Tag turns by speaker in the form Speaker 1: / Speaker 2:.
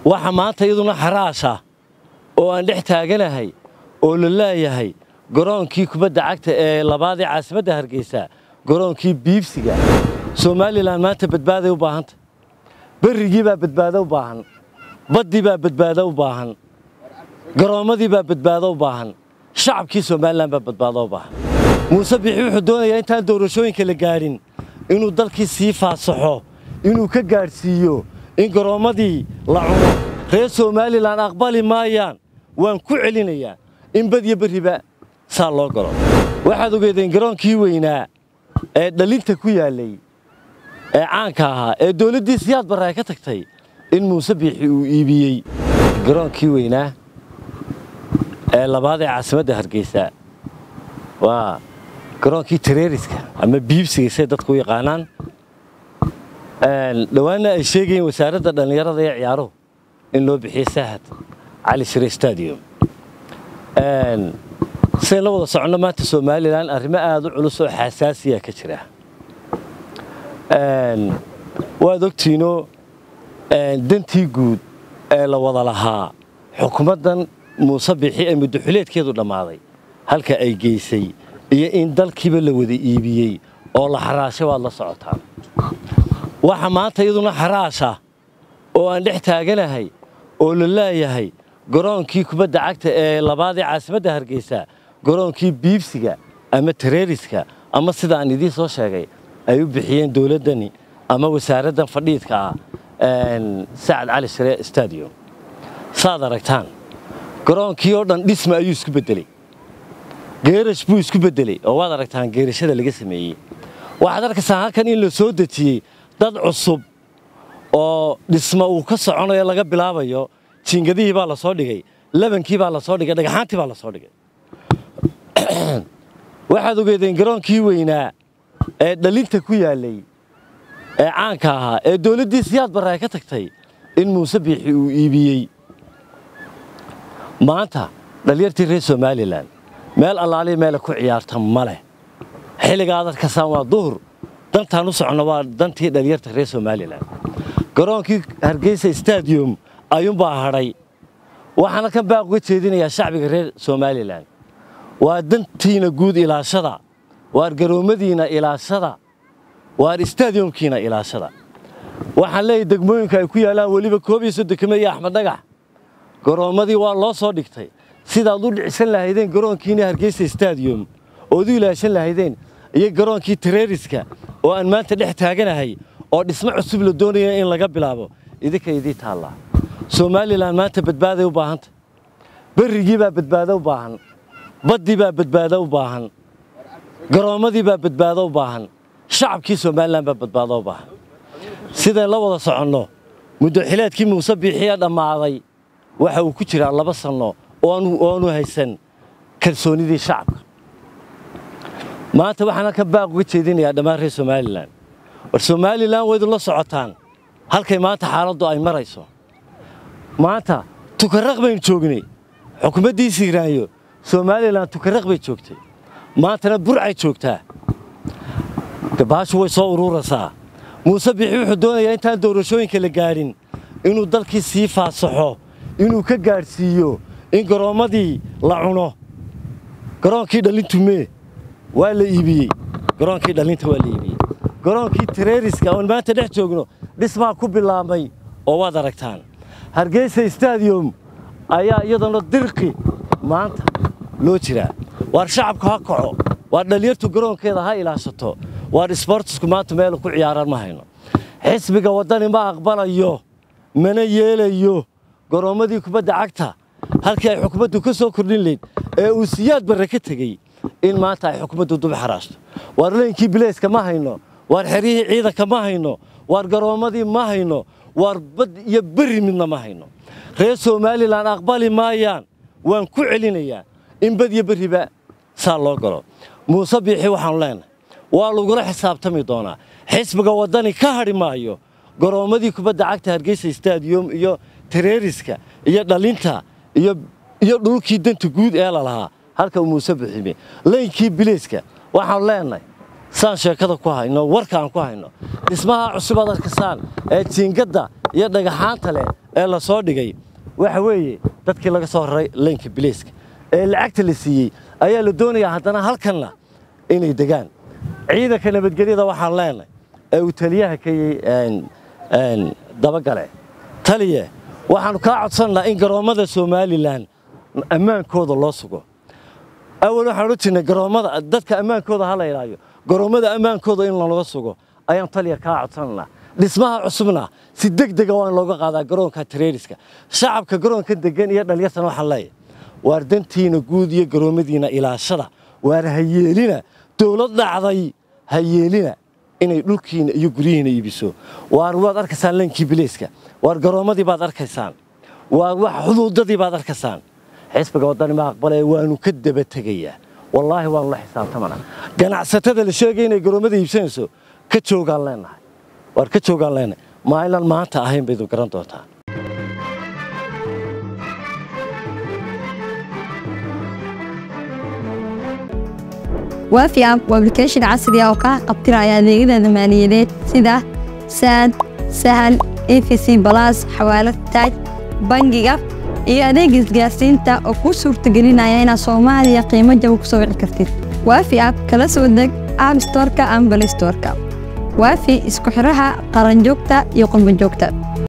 Speaker 1: waxa maanta iyaduna xaraasha oo aan dhex taaganahay oo la leeyahay garoonkii kubadda cagta ee labaad ee caasimadda hargeysa garoonkii biibsiga somalilan maanta badbaaday u baahanta berrigii baa badbaado u baahan baddii baa badbaado u baahan garoommadii baa badbaado u baahan shacabkii somalilan baa badbaado u baahan muuse bixi wuxuu doonayaa intaan doorashooyinka la gaadhin inuu dalkii sii faasaxo inuu ka gaadhsiiyo in garoommadii la cuno reer somalilan aqbali maayaan waan ku celinayaa in badyo berriba saa loo galo waxaad ogeedeen garoonkii weynaa ee dhalinta ku yaallay ee caanka ahaa ee dowladdii siyaad barre ay ka tagtay in muuse biixi uu iibiyey garoonkii weynaa ee labaad ee caasimadda hargeysa waa garoonkii tareeriska ama biibsiga say dadku u yaqaanaan dhowaanna ay sheegayeen wasaaradda dhallinyarada ee ciyaaruhu in loo bixiyey saahad cali shire stadium sidayn la wada soconno maanta somalilan arrimo aada u culus oo xasaasiya ka jira waad ogtiinoo dantii guud ee la wada lahaa xukuumaddan muuse bixi ee muddoxuleedkeedu dhammaaday halka ay geysay iyo in dalkiiba la wada iibiyey oo la xaraashay waad la socotaan waxa maanta iyaduna xaraasha oo aan dhex taaganahay oo la leeyahay garoonkii kubadda cagta ee labaad ee caasimadda hargeysa garoonkii biibsiga ama tareeriska ama sida aan idiin soo sheegay ay u bixiyeen dowladdani ama wasaaraddan fadhiidka ah sacad cali shire stadium saad aragtaan garoonkii oo dhan dhisma ayuu isku beddeley geerash buu isku beddeley oo waad aragtaan geerashada laga sameeyey waxaad arkaysaa halkan in la soo dejiyey dad cusub oo dhisma uu ka soconayo laga bilaabayo jiingadihii baa la soo dhigay labankii baa la soo dhigay dhagaxaantii baa la soo dhigay waxaad ogeedeen garoonkii weynaa ee dhalinta ku yaallay ee caanka ahaa ee dowladdii siyaad barre ay ka tagtay in muuse biixi uu iibiyey maanta dhalinyartii reer somalilan meel allaaliya meela ku ciyaarta ma leh xilliga aad arkasaan waa duhur dantaan u soconno waa dantii dhalinyarta reer somalilan garoonkii hargeysa stadium ayuunbaa hadhay waxaana kan baaq uga jeedinayaa shacbiga reer somalilan waa dantiina guud ilaashada waar garoommadiina ilaashada waar stadiumkiina ilaashada waxaan leeyahay degmooyinka ay ku yaallaan weliba koob iyo soddonkiime iyo axmed dhagax garoommadii waa loo soo dhigtay sidaad u dhicisan lahaydeen garoonkiina hargeysa stadium ood u ilaashan lahaydeen iyo garoonkii tareeriska oo aan maanta dhex taaganahay oo dhismo cusub la doonaya in laga bilaabo idinka idii taallaa somalilan maanta badbaaday u baahanta berrigii baa badbaado u baahan baddii baa badbaado u baahan garoommadii baa badbaado u baahan shacabkii somalilan baa badbaado u baahan sidayn la wada soconno muddoxileedkii muuse biixiya dhammaaday waxa uu ku jiraa laba sanno oonu haysan kalsoonidii shacabka maanta waxaan halkan baaq uga jeedinayaa dhammaan reer somalilan war somalilan waydu la socotaan halkay maanta xaaladdu ay marayso maanta tukaraq baynu joognay xukuumaddii siiraanyo somalilan tukaraq bay joogtay maantana burcay joogtaa baashu way soo ururaysaa muuse bixi wuxuu doonayaa intaan doorashooyinka la gaadhin inuu dalkii sii faasaxo inuu ka gaadhsiiyo in garoommadii la cuno garoonkii dhalintu mee waa la iibiyey garoonkii dhalinta waa la iibiyey garoonkii tareeriska oon maanta dhex joogno dhismaa ku bilaabmay oo waad aragtaan hargeysa stadium ayaa iyadana dirqi maanta loo jiraa waar shacabku ha kaco waar dhallinyartu garoonkeeda ha ilaashato waar isboortisku maanta meel ku ciyaaraan ma hayno xisbiga waddani ma aqbalayo mana yeelayo garoommadii kubadda cagta halkii ay xukuumaddu ka soo kordhin layd ee uu siyaad barre ka tegey in maanta ay xukuumaddu dub xaraashto waar leynkii bileyska ma hayno waar xeryihii ciidanka ma hayno waar garoommadii ma hayno waar bad iyo berri midna ma hayno reer somalilan aqbali maayaan waan ku celinayaa in bad iyo berriba saa loo galo muuse biixi waxaanu leenahay waa lagula xisaabtami doonaa xisbiga waddani ka hadhi maayo garoommadii kubadda cagta hargeysa stadium iyo tareeriska iyo dhalinta iyo dhulkii danta guud ee lalahaa halka uu muuse bixime leynkii bileyska waxaanu leenahay saan sheekada ku hayno warkaan ku hayno dhismaha cusub aad arkasaan ee jiingadda iyo dhagaxaanta leh ee la soo dhigay waxa weeye dadkii laga soo raray leynka biliiska ee lacagta la siiyey ayaa la doonayaa haddana halkanna inay degaan ciidanka nabadgelyada waxaan leenahay ee uu taliyaha kayey dabagale taliye waxaannu kaa codsannaa in garoommada somalilan ammaankooda loo sugo awal waxaan odhan jirnay garoommada dadka ammaankooda ha la ilaayo garoommada ammaankooda in lanaga sugo ayaan taliya kaa codsannaa dhismaha cusubna si deg dega waa in looga qaadaa garoonka tareeriska shacabka garoonka degan iyo dhalinyartana waxaan leeyahay waar dantiina guud iyo garoommadiina ilaashada waar ha yeelina dowlad dhacday ha yeelina inay dhulkiina iyo guryihiina iibiso waar waad arkaysaan leenkii biliiska waar garoommadii baad arkaysaan waar wax xuduudadii baad arkaysaan xisbiga waddani ma aqbalee waanu ka daba tegayaa wallaahi waanu la xisaabtamana ganacsatada la sheegay inay garoommada iibsanayso ka joogaan leenahay waar ka joogaan leenahay maalinaan maanta ahayn baydu garan doontaa
Speaker 2: waafi app waa application casri ah oo kaa qabtiraya adeegyada maaliyadeed sida saad sahal efc balas xawaalad taaj bangiga iyo adeega isgaarsiinta oo kuu suurtagelinaya inaad soomaaliya qiimo jaba ku soo wici kartid waafi app kala soo deg app storka ama balay storka waafi isku xidhaha qaranjoogta iyo qurbanjoogta